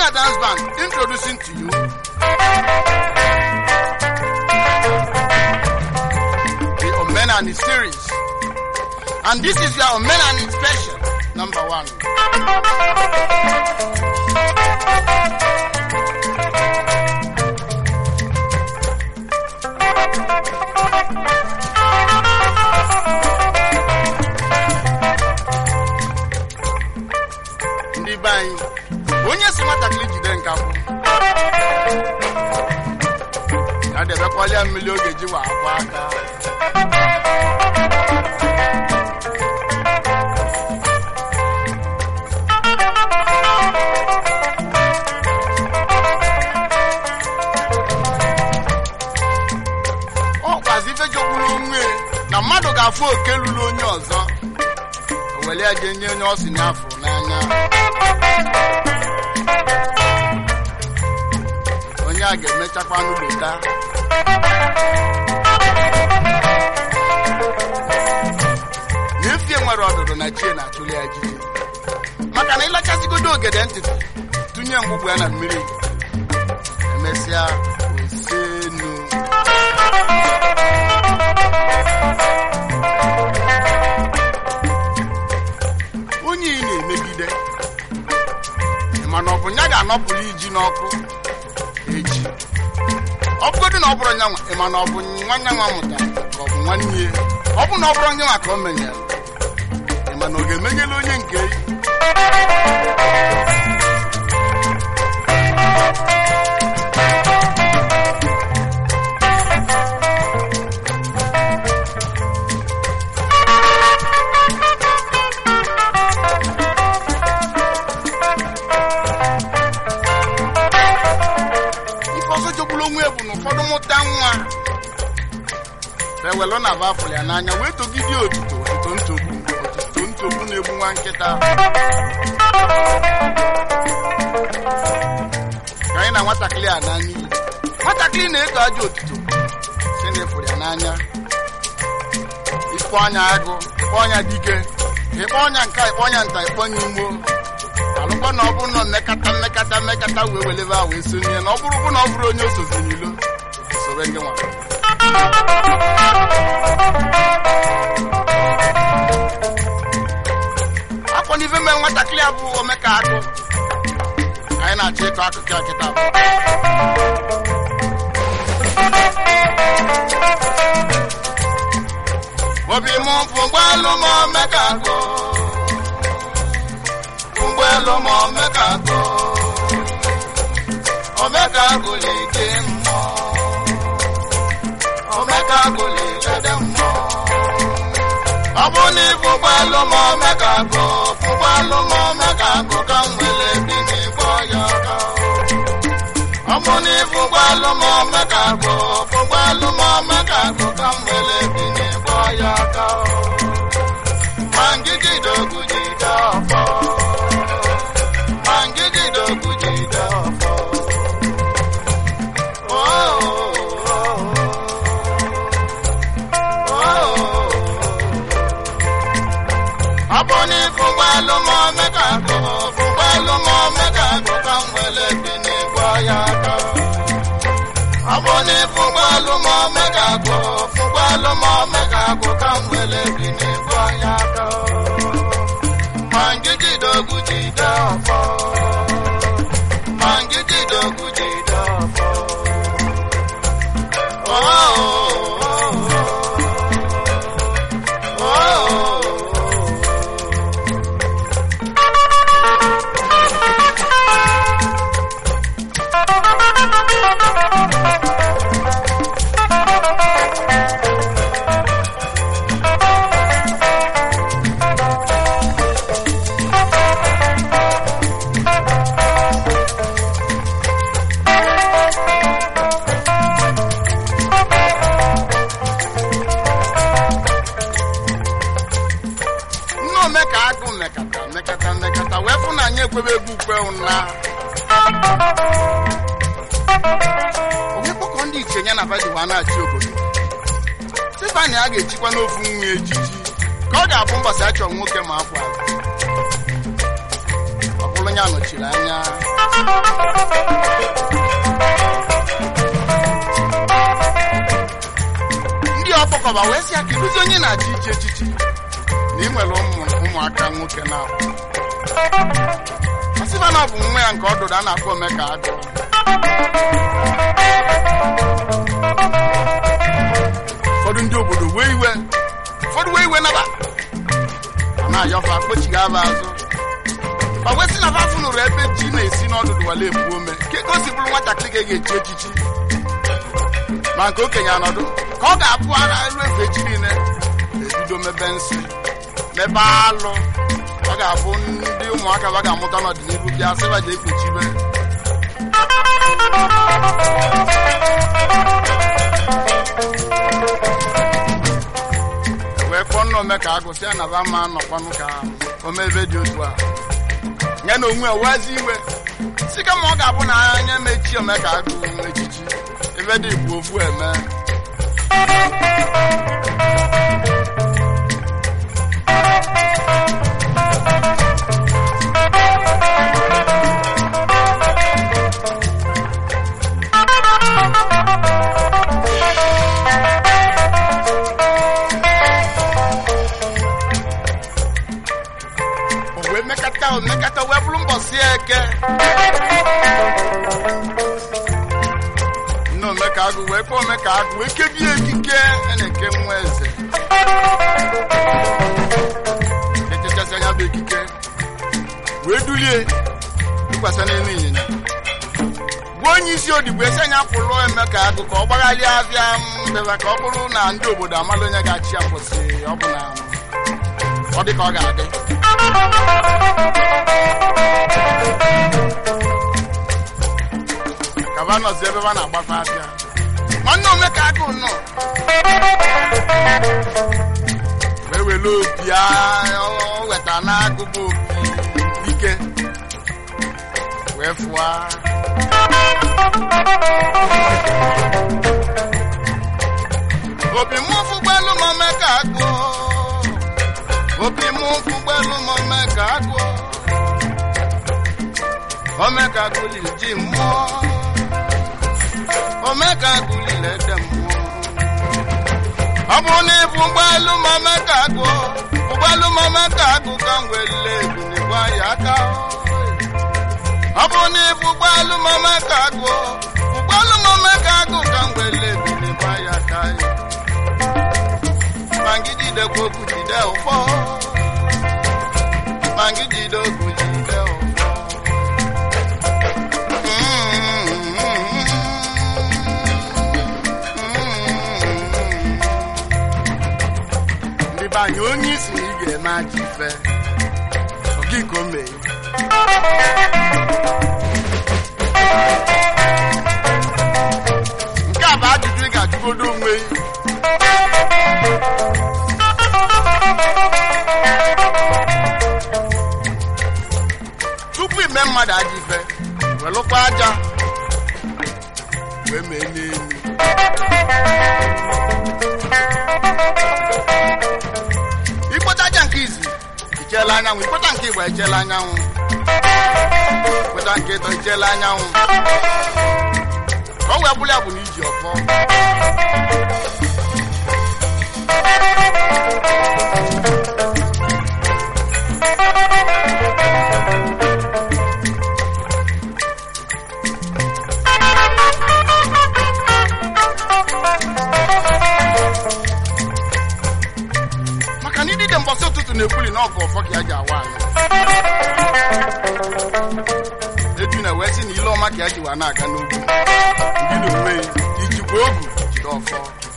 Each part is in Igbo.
Nigeria Dance Band introducing to you the Omenani series. And this is your Omenani special, number one. ndị be anyị onye si nwatakịrị jide nkapụ ya debekwala mmiri oge ji wa akwa aka ọ kwazi ife jogburu onwe na mmadụ ga-afụ oke lụrụ onye ọzọ o were ya jee nye onye ọ si n'afọ n'anya onye a ga-emechakwa n'ụlọta na efie nwere ọdụdụ na chie na-achụli ya jiji maka na ịlachasịgodo ogede ntịtị tụnye mgbugbu ya na mmiri emesịa osenu onye ị na-emegide mana ọ bụ ya ga-anọpụrụ iji n'ọkụ echi ọ bụgodị na ọ bụrụ nyanwa ị ma na ọ bụ nwanne nwa mụtara ka ọ bụ nwanne ya ọ bụ na ọ bụrụ nyanwa ka o menyere ị ma na ọ ga-emenyela onye nke ya ife ọzọ jogburu onwe ya bụ na ụfọdụ mụta nwa ewelụ na bafụrụ ya n'anya wee togide otuto otuto ntogbu otuto ntogbu na-egbu nwa nkịta ka anyị na nwatakịrị a n'anya iyi nwatakịrị na-eto aja otuto si na efuru ya n'anya ikpọ ọnya agụ ikpọ ọnya dike ịkpọ ọnya nka ikpọ ọnya nta ikpọ ọnya imo alụkwa na ọ bụrụ na mmekata mmekata mmekata wee welebe a wee sonye na ọ bụrụ bụ na ọ bụrụ onye osozi n'ilo soro ndị nwa akwa n'ife mere nwatakịrị a bụ omeka akụ ka anyị na-achọ ịkọ akụkọ ya kịta bụ obi m bụ ụgbọelu ma omeka akụ ụgbọelu ma omeka akụ omeka akụ na-eke mmụọ omeka akụ na-ekede mmụọ ọ bụ na ịbụ ụgbọelu ma omeka akụ ụgbọelu ma omeka akụ ka m nwere bi n'ịkpọ ya aka ọ bụ na ịbụ ụgbọelu ma omeka akụ ụgbọelu ma omeka akụ ka m nwere bi n'ịkpọ ya aka ma ngigide ogwu jide ọfọ ma ngigide ogwu jide ọfọ Oh, oh, oh, oh. ọ bụ n'ifu ụgbọelu ma omeka akụ ụgbọelu ma omeka akụ ka m nwere bi n'ịgwọ ya aka ọ bụ n'ifu ụgbọelu ma omeka akụ ụgbọelu ma omeka akụ ka m nwere bi n'ịgwọ ya aka ma ngigide ogwu jide ọfọ ma ngigide ogwu jide ọfọ Oh, oh, oh, oh, oh. nne omeka agụ mekata mekata mekata wee fụ na anyị ekwebe egwu ukwe ụna onye kpọkọ ndị iche ya na vadiwa na-achị obodo stefani a ga-echikwa n'ofu nwa ejiji ka ọ ga-abụ mbọsị achọ nwoke ma akwa ọ bụrụ anya nọchiri anya ndị ọkpọkọba wee sị ya kedụzi onye na-achị ichi echichi na ị nwere ụmụ ụmụaka nwoke na ọsịba na ọ bụ nwa ya nke ọdụdụ a na-akpọ omeka agụ ụfọdụ ndị obodo wee iwe ụfọdụ wee iwe naba a na-ayọfa kpochighi aba azụ ma wee sị na fa fụnụrụ ebe ji na-esi n'ọdụdụ wale ebu ome ka ego si bụrụ nwatakịrị ga-echi echichi ma nke okenye anọdụ ka ọ ga-abụ ara elu efe echi niile ebido mebe nsị mebe alụ ọ ga-abụ ndị ụmụaka ba ga-amụta n'ọdịnihu bịa sịba ji ekpuchibe wee kpọọ nna ome ka agụsị ya na ba ma nọkwanụ ka omebe dị otu a ya na onwe wezi iwe si kama ọ ga-abụ na anya mechi ome ka agụ echichi ebe dị bụ ofu eme o wee mekata o mekata wee bụrụ mbọsị eke nne omeka agụ wee kpọọ omeka agụ wee kebie ekike a na-eke nwa eze echechasị anya bụ ekike wee dulie tụkwasị n'elu ịnyịnya gwa onye isi odigbo esi anya pụrụ emeka agụ ka ọ gbagharịa abịa mbeba ka ọ bụrụ na ndị obodo amala onye ga-achị ya mbọsị ọ bụ na ọ dị ka ọ ga-adị kaba nọzi ebe ba na-agbafe abịa nwanne omeka agụ nọ wee were opi a- ọ weta n'agụgụ opi ike wee fụa opi mụ fụgbelu m omeka agụ opi mụ fụgbelu m omeka agụ omeka gụliri ji mmụọ omeka gụliri ede mmụọ ọ bụrụ na ịbụ ụgbọelu ma omeka agụ ụgbọelu ma omeka agụ ka m welile ebunigwa ya aka ọ bụrụ na ịbụ ụgbọelu ma omeka agụ ụgbọelu ma omeka agụ ka m welile ebunigwa ya aka ma gị jidekwa okwu jide ụfọ ma gị jide okwu jide ụfọ ndị be anyị onye isi na ị ga-eme aja ife oge ka o mee nke a bụ ajụjụ ị ga-ajụgodo onwe gị. tupu ime mmadụ aja ife welụkwa aja wee mee n'elu ikpota aja nke izi icheela anyanwụ ikpota nke igba echeela anyanwụ ikpota nke ịtọ icheela anyanwụ ka ọ wee bụrụ ya bụ na iji ọfọ maka na idide mbọsị ụtụtụ na-ekwuli na ọgụ ọfọ ka ya ji awa anyị eju na wee sị na ile ọma ka ya ji wa na-aga n'ugwu mbido onwe ya ijikwa ogu jide ọfọ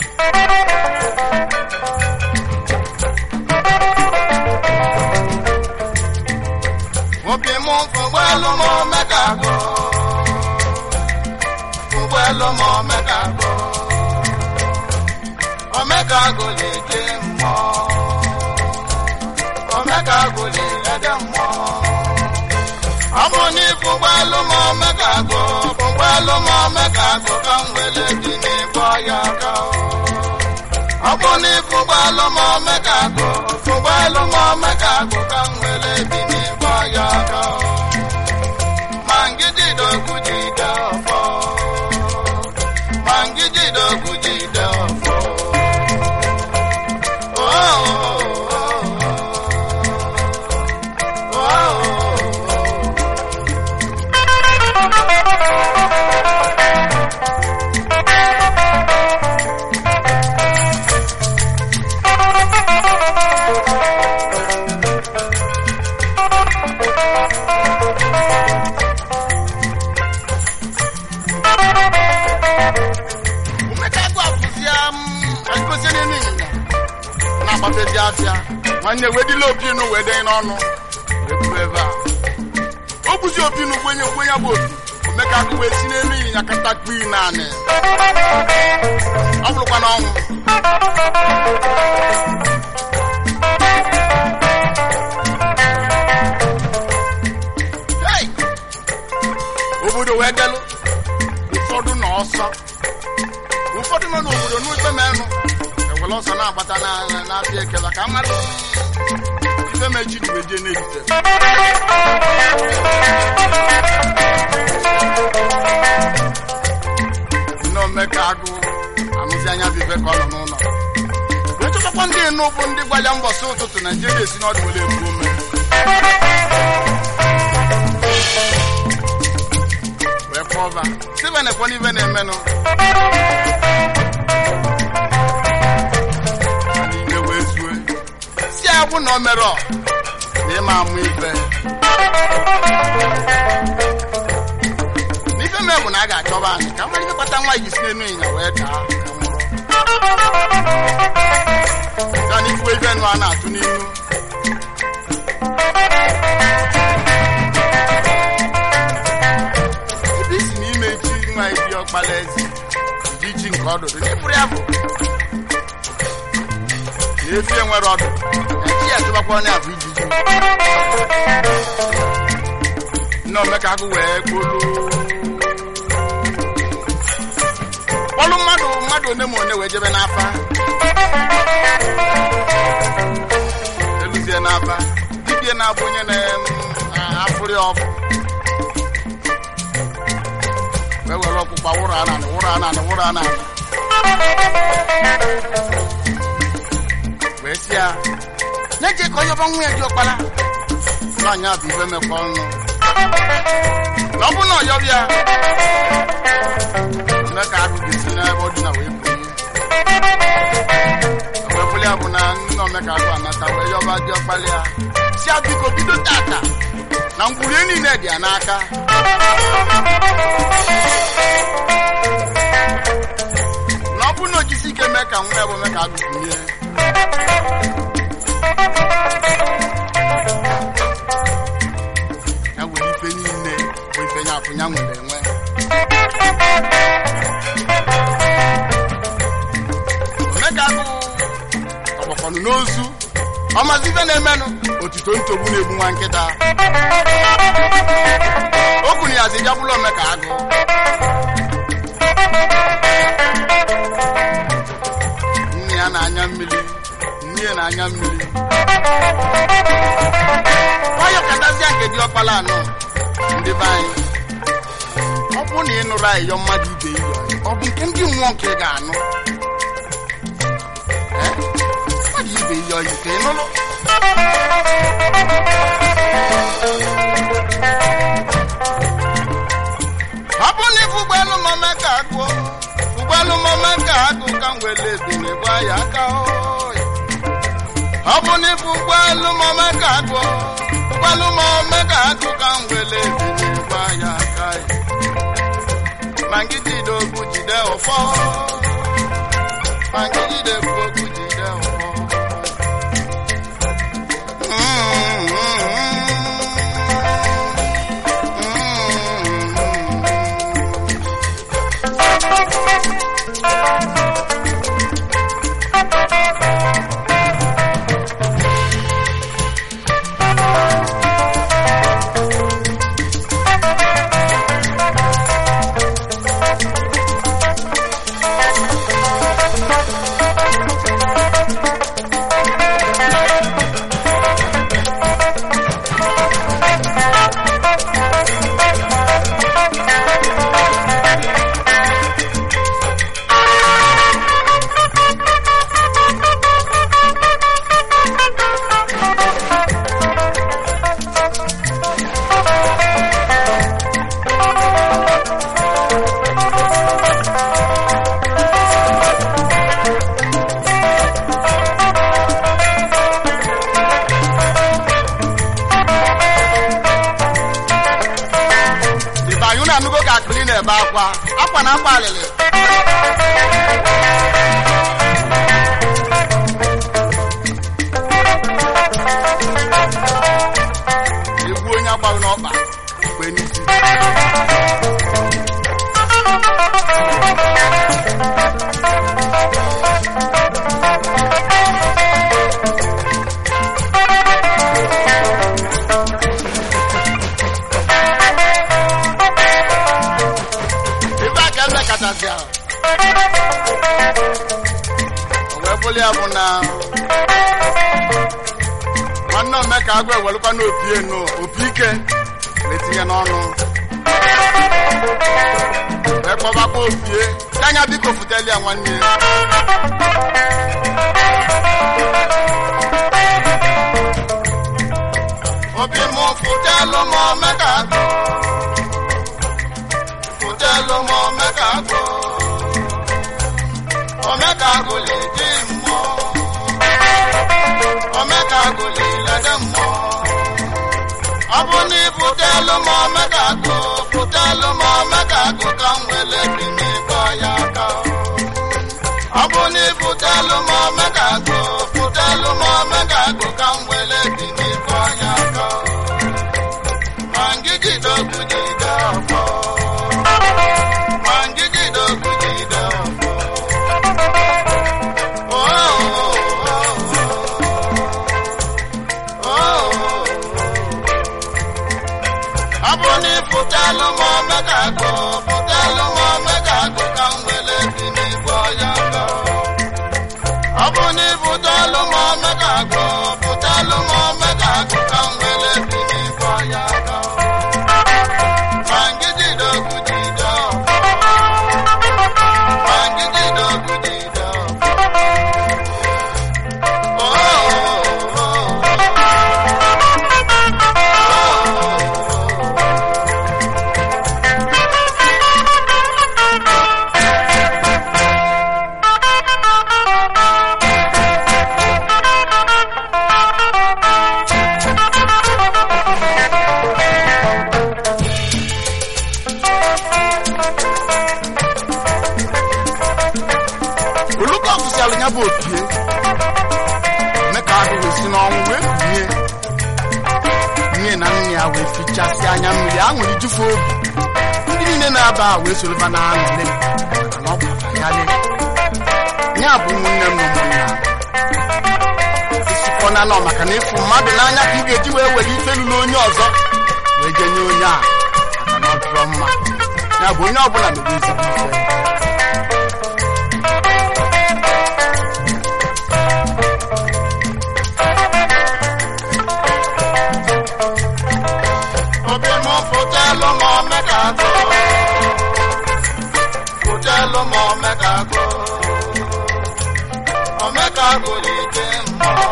obi mụ fụgbọelu m omeka agụ fụgbọelu m omeka agụ omeka agụ na-eje mmụọ omeka agụ na-elede mmụọ ọ bụ na ịfụgbọelu m omeka agụ fụgbọelu m omeka agụ ka m wele dị n'ịbọ ya aka ọ bụ na ịfụgbọelu m omeka agụ fụgbọelu m omeka agụ ka m wele dị n'ịbọ ya aka na-agbafezi afịa nwanne wedila opinu wee denye n'ọnụ wee buru ebe a o buzi opinu gwenye gwenye bụ opi omeka akụ wee si n'elu ịnyịnya katakpi naanị ọ bụrụkwa n'ọnwụ Hey! obodo wee delụ ụfọdụ nọ ọsọ ụfọdụ nọ n'obodo n'ikpe menụ ewere ọsọ na-agbata na- n'afịa ekela ka mmadụ ife mechi ji wee jee n'ejite nne omeka agụ anụzi anya bụ ife ka ọ nọ n'ụlọ wee chọtakwa ndị enu bụ ndị gwa ya mbọsị ụtụtụ naijiria esi n'ọdụ were ebu ome wee kpọba sibe na-ekwe n'ife na-emenụ n'ime wee zue si agwụ na o mere ọ na ịma amụ ife n'ife mee bụ na a ga-achọba anyị ka nwere ife kpata nwa ji si n'enu ịnya wee daa ka nwụrụ ya na ifuwe ife nụ a na-atụ n'ihu ebe isi n'ime ji nwa ebi ọkpala eze ji ji nke ọdụdụ n'ịfụrụ ya bụ na efi enwere ọdụ eji ya tụbakwa onye abụ ijiji nne omeka agụ wee kpolu kpọlụ mmadụ mmadụ one ma one wee jebe n'afa eluzie n'afa dibie na-abụ onye na-afụrị ọkụ wee were ọkpụkpa wụrụ ananị wụrụ ananị wụrụ ananị wee si ya na-eje ka onye ọba nwa ya dị ọkpara nwaanyị a bụ ife mekwa ọnụ na ọ bụ na ọyọbịa eme ka agụ ga-esi n'ebe ọ dị na wee bunye wee bụli ya bụ na nna omeka agụ anata wee yọba dị ọkpara ya si ya biko bido tata na ngwurie niile dị ya n'aka na ọ bụrụ na o jisi ike mee ka nwa ya bụ mee ka agụ bunye ya nwere ife niile bụ ife ya afụ ya nwere enwe omeka agụ ọgbakọnụ n'ozu ọmazi ife na-emenụ otuto ntogbu na-egbu nwa nkịta o kwuru ya zi bịagbula omeka agụ nne ya na-anya mmiri nne ya na-anya mmiri nwayọ katazia nke dị ọkpala anọ ndị be anyị ọ bụrụ na ị nụrụ ayịyọ mmadụ ibe iyo ọ bụ nke ndị mmụọ nke ị ga-anụ Eh? mmadụ ibe iyo yi ka ị nụrụ ọ bụ na ifu ụgbọelu mame ka agụọ ụgbọelu mame ka agụ ka m wele ebine gwa ya aka oyi ọ bụ na ifu ụgbọelu mame ka agụọ ụgbọelu mame ka agụ ka m wele ebine gwa ya aka oyi ma ngị jide okwu jide ụfọ ma ngị jide okwu jide ụfọ Mm, mm, mm, mm, mm. Ibanyu na anụgo ka akpịrị na-ebe akwa akwa na akwa alịlị ya o wee bụrụ ya bụ na nwanne omeka agụ ewelụkwa n'opi enu opi ike na-etinye n'ọnụ wee kpọbakwa opie anya biko futeli ya nwanne obi mụ futelu m omeka agụ futelu m omeka agụ omeka agụ ledi mmụọ omeka agụ lilede mmụọ ọ bụ na ifutelu m omeka agụ futelu m omeka agụ ka m wele bi n'ịkpọ ya aka ọ bụ na ifutelu m omeka agụ futelu m omeka agụ ka m wele bi n'ịkpọ ya aka ma ngigide ogwu jide ọfọ ma ngigide ogwu jide ọfọ Oh, oh, oh, oh. ọ bụ na ịfụtalụ m omega agụ fụtalụ m omega agụ ka m wele bi n'igwe ọya gọ ọ bụ na ịfụtalụ m omega agụ fụtalụ m omega agụ ka m wele bi n'igwe ọya gọ ma ngigide ogwu jide ọfọ ma ngigide ogwu jide ọfọ Oh, oh, oh, oh, oh. oluka ọfụsialụ ya bụ opie mee ka ahụ wee si n'ọnwụ wee kunie nne na nne ya wee fichasị anya mmiri aṅụrị jufe obi ndị niile na-aba a wee soroba na aṅụrị maka na ọ gbara ya le ya bụ ụmụnne m na ụmụnna isikọ na nọ maka na ịfụ mmadụ n'anya ka ị ga-eji wee were ife lụrụ onye ọzọ wee jenye onye a maka na ọ dụrọ mma ya bụ onye ọbụla mere ezigbo ife obi mụ fụtelụ m omeka agụ fụtelụ m omeka agụ omeka agụ dị ike mmụọ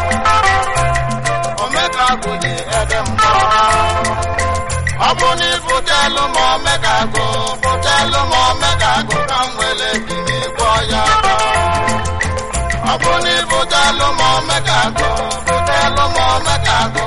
omeka agụ dị ede mmụọ ọ bụ na ịfụtelụ m omeka agụ fụtelụ m omeka agụ ka m wele bi n'ịgwọ ya aka. ọ bụ na ịfụtelụ m omeka agụ fụtelụ m omeka agụ